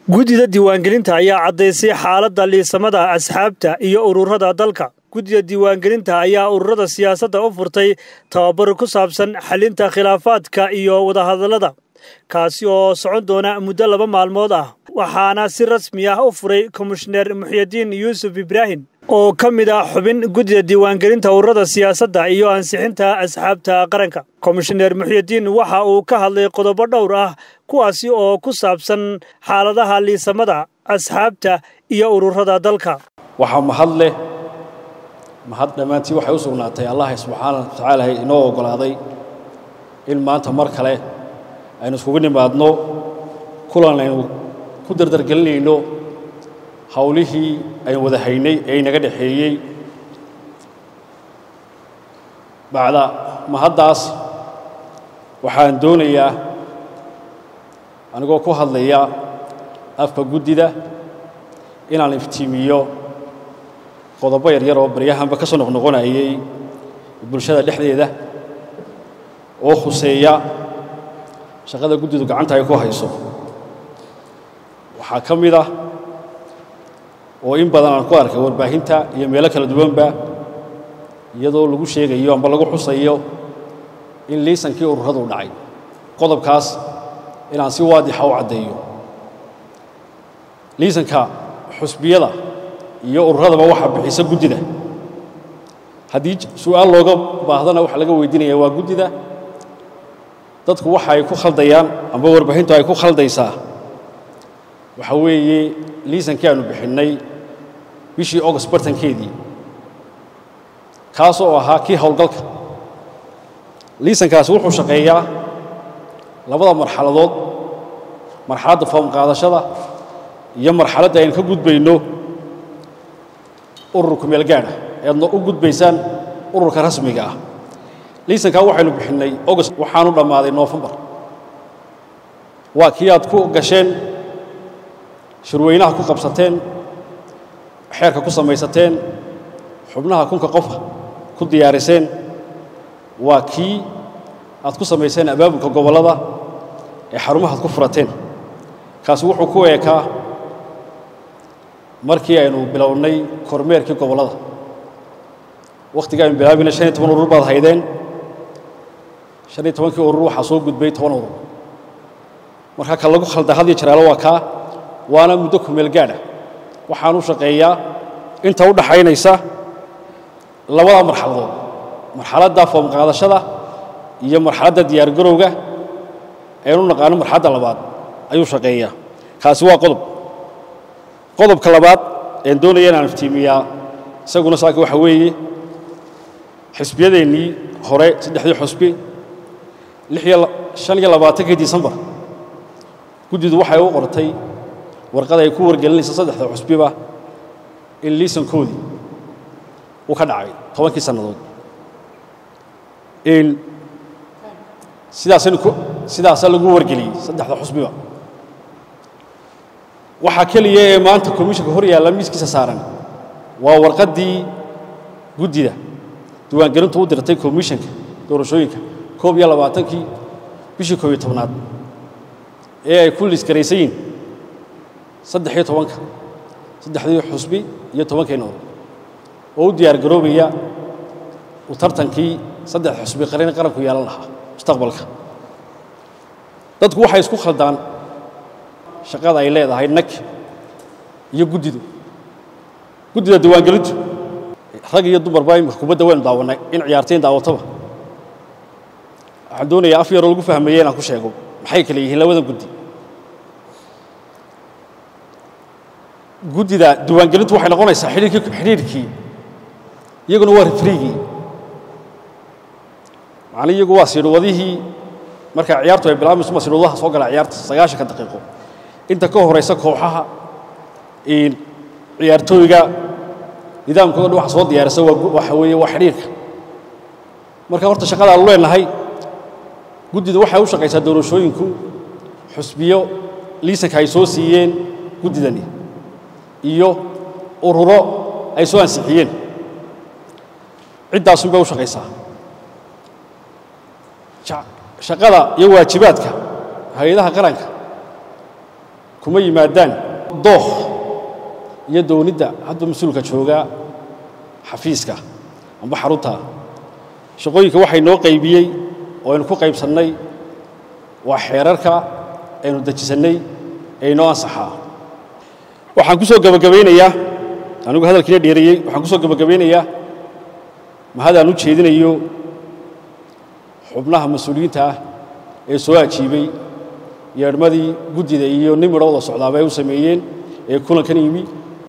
guddida diiwaangelinta ayaa caddaysay xaaladda liisamada asxaabta iyo ururada dalka guddida diiwaangelinta ayaa ururada siyaasadda u furtay tababar ku saabsan xalinta khilaafaadka iyo wadahadallada kaasi oo socon doona muddo laba maalmood ah waxaana si rasmi ah u furay komishineer muxyidiin yuusuf ibraahim oo ka mid ah xubin guddida diiwaangelinta ururada siyaasadda iyo ansixinta asxaabta qaranka komishineer muxyidiin waxa uu ka hadlay qodobo dhowr ah kuwaasi oo ku saabsan xaaladaha liisamada asxaabta iyo ururada dalka waxaa mahad leh mahad dhammaantii waxay u sugnaatay allah subxaana wa tacaala inoo oggolaaday in maanta mar kale aynu iskugu nimaadno kulan aynu ku dardargelinayno hawlihii aynu wada haynay ee inaga dhexeeyey bacda mahaddaas waxaan doonayaa anigoo ku hadlaya afka guddida inaan iftiimiyo qodobo yaryar oo baryahanba ka soo noqnoqonayay bulshada dhexdeeda oo khuseeya shaqada guddidu gacanta ay ku hayso waxaa ka mid ah oo in badan aan ku arkay warbaahinta iyo meelo kala duwanba iyadoo lagu sheegayo amba lagu xusayo in liisankii ururadu dhacay qodobkaas inaan si waadixa u caddeeyo liisanka xusbiyada iyo ururadaba waxaa bixisa guddida haddii su'aal looga baahdana waxaa laga weydiinaya waa guddida dadku waxa ay ku khaldayaan amba warbaahintu ay ku khaldaysaa waxa weeye liisankii aanu bixinnay bishii august bartankeedii kaas oo ahaa kii howlgalka liisankaasi wuxuu shaqeeyaa labada marxaladood marxaladda foom qaadashada iyo marxaladda aynu ka gudbayno ururka meelgaadha eadna u gudbaysaan ururka rasmiga ah liisankaa waxaynu bixinnay august waxaanu dhammaaday noofembar waa kii aad ku gasheen shirweynaha ku qabsateen xeerka ku samaysateen xubnaha kunka qofa ku diyaariseen waa kii aad ku samayseen abaabulka gobollada ee xarumaha ad ku furateen kaasi wuxuu ku eekaa markii aynu bilownay kormeerkii gobollada wakhtiga aynu bilaabayna shan iyo toban urur baad haydeen shan iyo tobankii urur waxaa soo gudbay toban urur marka ka lagu khalda had iyo jaraalo waa kaa waana muddo kumeel gaadha waxaan u shaqeeyaa inta u dhaxaynaysa labada marxaladood marxaladda foom qaadashada iyo marxaladda diyaargarowga aynu naqaano marxaladda labaad ayuu shaqeeyaa kaasi waa qodob qodobka labaad een doonaya inaan iftiimiyaa isaguna saaka waxa weeye xisbiyadeennii hore saddexdii xusbi shan iyo labaatankii disembar guddidu waxay u qortay warqad ay ku wargelinaysa saddexda xusbiba in liisankoodii uu ka dhacay tobankii sannadood sidaasaynu sidaasaa lagu wargeliyey saddexda xusbiba waxaa keliya ee maanta komishanka hor yaalla miiskiisa saaran waa warqaddii guddida diiwaangelintu u dirtay komishanka doorashooyinka koob iyo labaatankii bishii koob iyo tobnaad ee ay ku liisgaraysan yihin saddex iyo tobanka saddexdii xusbi iyo tobankeenna urur oo u diyaar garoobaya uu tartankii saddex xusbi qaran qaranku yeelan lahaa mustaqbalka dadku waxay isku khaldaan shaqada ay leedahay nag iyo guddidu guddida diiwaangelintu rag iyo dumarba imika kubadda waynu daawannay in ciyaartayn daawataba waxaan doonayaa af yaroo lagu fahmaya inaan ku sheego maxay kale yihiin labada guddi guddida diiwaangelintu waxay noqonaysaa xidhiirkii xidhiirkii iyaguna waa rifriigii macnii iyagu waa siidhwadihii marka ciyaartu ay bilaabmayso ma siidhwadaha soo gala ciyaarta sagaashanka daqiiqo inta ka horaysa kooxaha ciyaartooyga nidaamkooda dhan waxa soo diyaarisa waxa weeye waa xidhiirka marka horta shaqada aanu leenahay guddidu waxay u shaqaysaa doorashooyinku xusbiyo liisanka ay soo siiyeen guddidani iyo ururo ay soo ansixiyeen ciddaasun bay u shaqaysaa shaqada iyo waajibaadka hay-adaha qaranka kuma yimaadaan dooh iyo doonidda hadba mas-uulka jooga xafiiska amba xarunta shaqooyinka waxay noo qaybiyey oo aynu ku qaybsannay waa xeerarka aynu dejisannay ee inoo ansaxaa waxaan ku soo gebagabaynayaa anigu hadalkiina dheereeyey waxaan ku soo gebagabaynayaa mahadaan u jeedinayo xubnaha mas-uuliyiinta ah ee soo ajiibay yeedhmadii guddida iyo nin midho wada socdaaba ay u sameeyeen ee kulankan yimi